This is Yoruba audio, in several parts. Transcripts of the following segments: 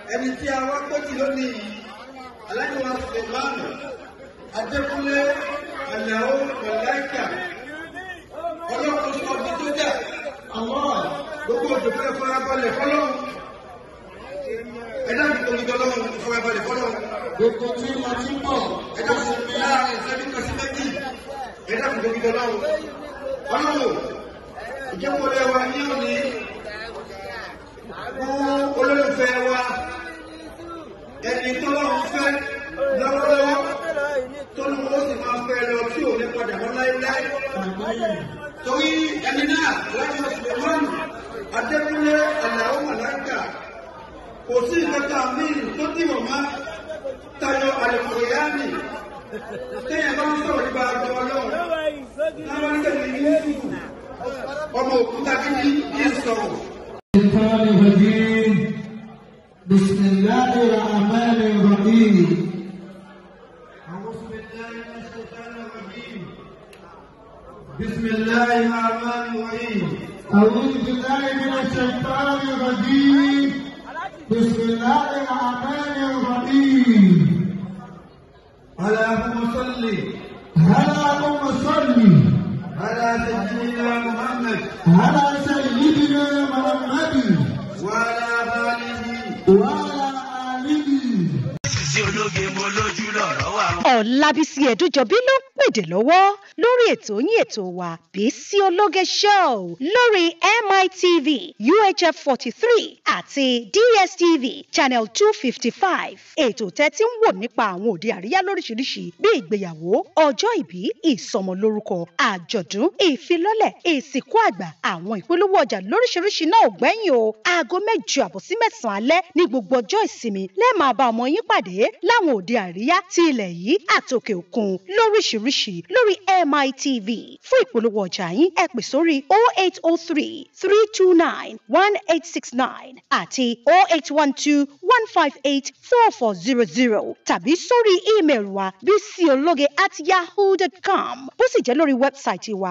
ẹni tí a wá pẹ́tì lónìí yìí aláìní wa sèmáàmù adékúnlé àlàó mọ̀láìkà ọlọ́run sọ ọdún tó jà àwọn gbogbo òjòkó ẹ̀ farabalẹ̀ fọlọ́run ẹ̀dá mi tóbi tọ́lọ́run farabalẹ̀ fọlọ́run Gbogbo tí wọ́n ti pọ̀. ẹ̀dá mi tóbi láàrin ìṣẹ́jú kan sí méjì ẹ̀dá mi tóbi tọ́lọ́run ọlọ́run ìjẹ́kọ̀ọ́lẹ́ wa ní òní fún olólùfẹ́ wa ẹni tọ́lọ́run fẹ́ lọ́wọ́lọ́wọ́ tó ní wọ́n sì máa fẹ́ lọ tí ò ní padà mọ́ láéláé torí ẹni náà láti ọ̀sùn adékúnlé àlàó màláìkà kò sí ìkẹta míì tó dìbò má tayọ àlùkòyáàmì téèyàn bá ń sọ̀rọ̀ nípa àjọ ọlọ́run láwọn ń tẹ̀lé ní yusuf ọmọ òkúta kíkí kí n sọ̀rọ̀. الشيطان الرجيم بسم الله الرحمن الرحيم أعوذ بالله من الشيطان الرجيم بسم الله الرحمن الرحيم أعوذ بالله من الشيطان الرجيم بسم الله الرحمن الرحيم اللهم صل اللهم صل على سيدنا محمد على سيدنا محمد وعلى آله وعلى آله sí ológe mo lójú lọ̀rọ̀ wà. Ọ̀làbísí Ẹ̀dújọbí ló ń pèdè lọ́wọ́ lórí ètò yín ètò wa Bísí Ológe Show lórí MITV UHF forty three àti DSTV channel two fifty five. Ètò tẹ́tí ń wò nípa àwọn òde àríyá lóríṣiríṣi bí ìgbéyàwó, ọjọ́ ìbí, ìsọmọlórúkọ, àjọ̀dún, ìfilọ́lẹ̀, ìsìnkú àgbà, àwọn ìpolówó ọjà lóríṣiríṣi náà ò gbẹ́yìn o. Aago mẹ́jọ àbọ̀ sí mẹ́sàn-án alẹ́ ní gbogbo ọjọ́ ìsinmi lẹ́ẹ̀ máa bá ọmọ yín pàdé láwọn òde àríyá ti ilẹ̀ yìí àtòkè òkun lóríṣiríṣi lórí MITV. Fún ìpolówó ọjà yín ẹ pè sórí 0803 329 1869 àti 0812 158 4400 tàbí sórí ímeèlì wa bísíológe at yahoo.com bó sì jẹ́ lórí wẹ́bsáìtì wa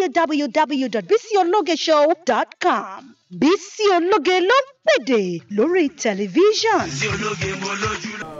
www.bísíológeshow.com. Bísí Ológe ló ń pèdè lórí tẹlifíṣàn. sí ológe mo lójú lọ.